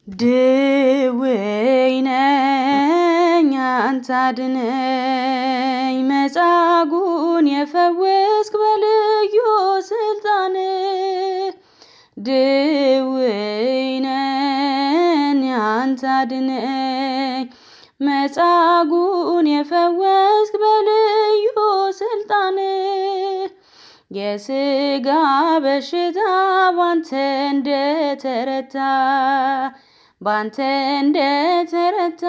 ድውይ ነኝ አንተ አድነኝ መጻጉዕን የፈወስክ በልዩ ስልጣን ድውይ ነኝ አንተ አድነኝ መጻጉዕን የፈወስክ በልዩ ስልጣን የሥጋ በሽታ ባንተ እንደተረታ ባንተ እንደተረታ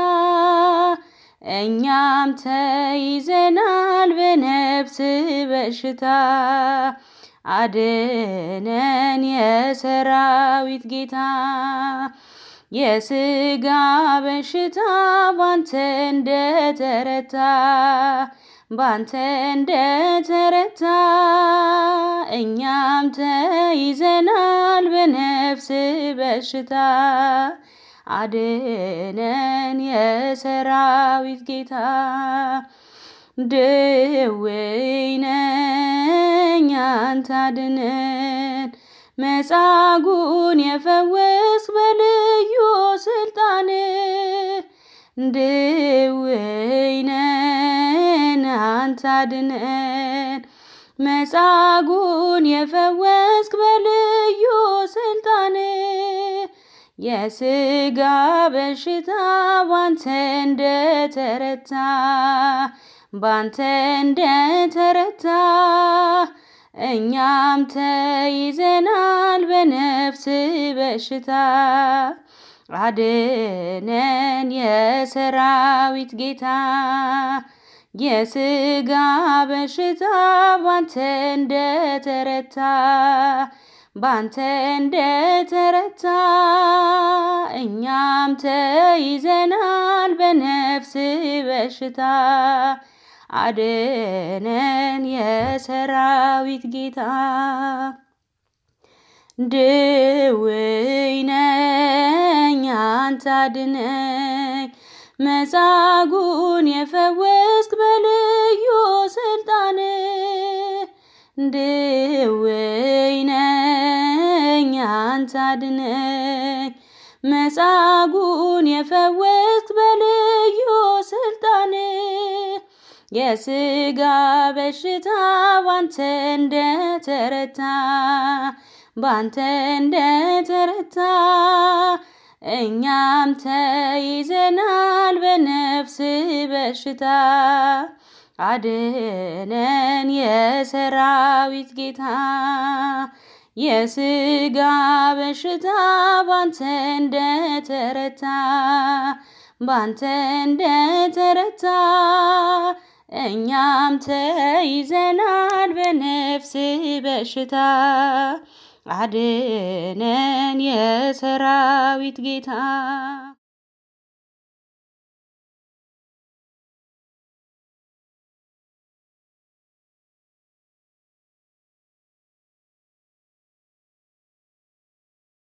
እኛም ተይዘናል በነፍስ በሽታ አድነን የሰራዊት ጌታ የሥጋ በሽታ ባንተ እንደተረታ ባንተ እንደተረታ እኛም ተይዘናል በነፍስ በሽታ አድነን የሰራዊት ጌታ ድውይ ነኝ አንተ አድነን መጻጉዕን የፈወስክ በልዩ ስልጣን ድውይ ነን አንተ አድነን መጻጉዕን የፈወስክ በልዩ ስልጣን የሥጋ በሽታ ባንተ እንደተረታ ባንተ እንደተረታ እኛም ተይዘናል በነፍስ በሽታ አድነን የሰራዊት ጌታ የሥጋ በሽታ ባንተ እንደተረታ ባንተ እንደተረታ እኛም ተይዘናል በነፍስ በሽታ አድነን የሰራዊት ጌታ ድውይ ነኝ አንተ አድነኝ መጻጉዕን የፈወስክ በልዩ ስልጣን ድውይ ነኝ አንተ አድነኝ መጻጉዕን የፈወስክ በልዩ ስልጣን የሥጋ በሽታ ባንተ እንደተረታ ባንተ እንደተረታ እኛም ተይዘናል በነፍስ በሽታ አድነን የሰራዊት ጌታ የሥጋ በሽታ ባንተ እንደተረታ ባንተ እንደተረታ እኛም ተይዘናል በነፍስ በሽታ አድነን የሰራዊት ጌታ